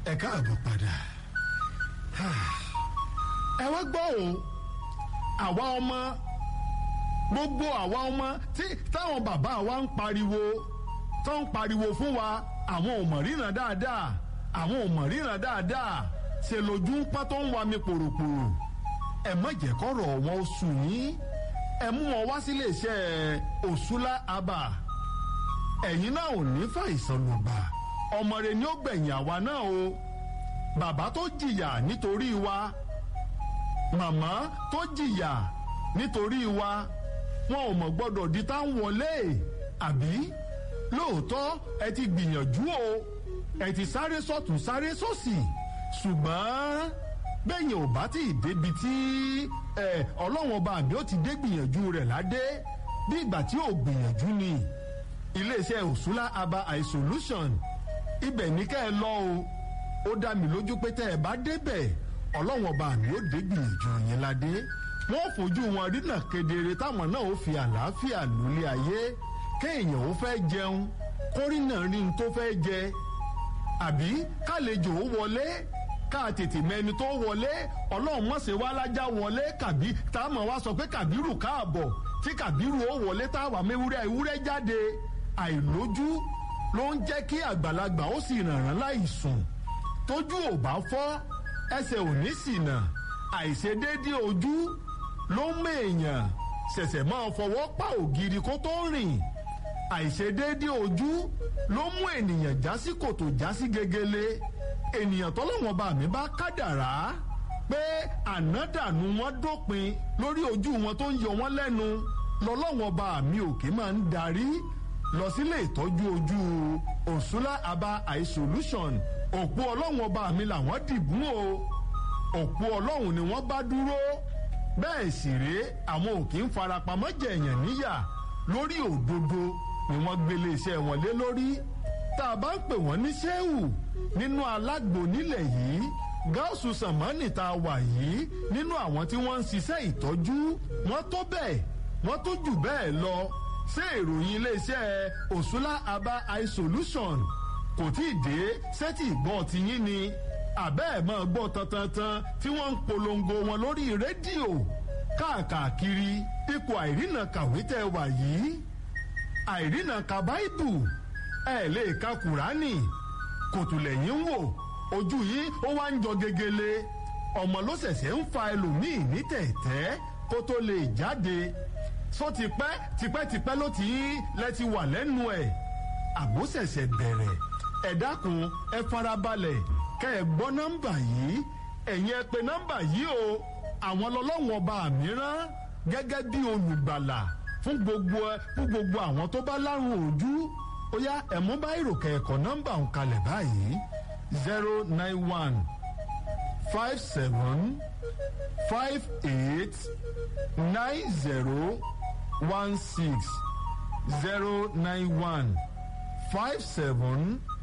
ẹ káàbọ̀ padà ẹ wá gbọ́ o àwa ọmọ gbogbo àwa ọmọ tí táwọn bàbá wa ń pariwo tó ń pariwo fún wa àwọn ò mọ̀ ríran dáadáa àwọn ò mọ̀ ríran dáadáa ṣe lójú ń pọ́n tó ń wa mi pòròpòrò ẹ má jẹ́ kọ́rọ̀ wọn ó sùn yín ẹ mú wọn wá sílé iṣẹ́ òṣùlá abà ẹ̀yin náà ò ní fàìsàn lùgbà ọmọ rẹ ni ó gbẹ̀yìn àwa náà o bàbá tó jìyà nítorí wa màmá tó jìyà nítorí wa wọn ò mọ̀ gbọ́dọ̀ di tá ń wọlé àbí lóòótọ́ ẹ ti gbìyànjú o ẹ ti sáré sọ́tún sáré sósì ṣùgbọ́n bẹ́yìn ò bá tí ì débi tí ọlọ́wọ́n bá mi ó ti dé gbìyànjú rẹ̀ ládé bí ìgbà tí ò gbìyànjú ni iléeṣẹ́ òṣùlá aba isolation ibẹ̀ ní kẹ́ ẹ lọ o ó dá mi lójú pé tẹ́ ẹ bá débẹ̀ ọlọ́wọ́n bá mi ó dé gbìyànjú yẹn ládé wọ́n fojú wọn rínà kedere táwọn náà ó fi àlàáfíà lólé ayé kéèyàn ó fẹ́ jẹun kórìnà rí n tó fẹ́ jẹ àbí kálejò ó wọlé ká tètè mẹni tó wọlé ọlọ́run mọ̀sẹ̀ wá lájà wọlé kàbí tá a mọ̀ wá sọ pé kàbírù káàbọ̀ tí kàbírù ó wọlé tá a wà mẹ́wúrẹ́ ewúrẹ́ jáde àìlójú ló ń jẹ́ kí àgbàlagbà ó sì rànràn láì sùn tójú ò bá fọ́ ẹsẹ̀ ò ní ṣìnà àìṣedéédé ojú ló ń mèèyàn ṣẹ̀ṣẹ̀ máa fọwọ́ pa ògiri kó tó rìn àìṣedéédé ojú ló mú ènìyàn já sí kòtò já sí gegele ènìyàn tọ́lọ́wọ́n bá mi bá kádàrá pé ànádànù wọn dópin lórí ojú wọn tó ń yọ wọn lẹ́nu lọ́lọ́wọ́n bá mi òkè máa ń darí lọ sílé ìtọ́jú ojú òṣùlá aba eye solution òpó ọlọ́wọ́n bá mi làwọn dìbò o òpó ọlọ́run ni wọ́n bá dúró bẹ́ẹ̀ sì rèé àwọn òkè ń farapamọ́ jẹ̀yàn níyà lórí òdodo ni wọ́n gbélé iṣẹ́ wọn lé lórí tá a bá ń pè wọ́n ní sẹ́wù nínú alágbo nílẹ̀ yìí gáàsù sàmánì tá a wà yìí nínú àwọn tí wọ́n ń ṣiṣẹ́ ìtọ́jú wọ́n tó bẹ́ẹ̀ wọ́n tó jù bẹ́ẹ̀ lọ ṣé ìròyìn iléeṣẹ́ òṣùlá aba eye solution kò tí ì dé sẹ́tì ìgbọ́ tiyín ni àbẹ́ ẹ̀ máa gbọ́ tantantan tí wọ́n ń polongo wọn lórí rédíò káàkiri ipò àìrìnà kàwé tẹ́ wà yìí àìrìnà ka báìbù ẹ lè ka kùránì kòtùlẹ̀yìn wò ojú yìí ó wá ń jọ gegele ọmọ ló ṣẹ̀ṣẹ̀ ń fa ẹlòmíì ní tẹ̀tẹ́ kó tó lè jáde só tipẹ́ tipẹ́tipẹ́ ló ti lẹ́ti wà lẹ́nu ẹ̀ àbó ṣẹ̀ṣẹ̀ bẹ̀rẹ̀ ẹ dákun ẹ farabalẹ̀ kẹ́ ẹ gbọ́ nọ́mbà yìí ẹ̀yin ẹ pè nọ́mbà yìí o àwọn lọ́lọ́wọ́n ọba mìíràn gẹ́gẹ́ bí olùgbàlà fún gbogbo fún gbogbo àwọn tó bá lárùn ojú ó yá ẹ̀mú bá ìròkè ẹ̀kọ́ nọ́mbà ń kalẹ̀ báyìí zero nine one five seven five eight nine zero one six zero nine one five seven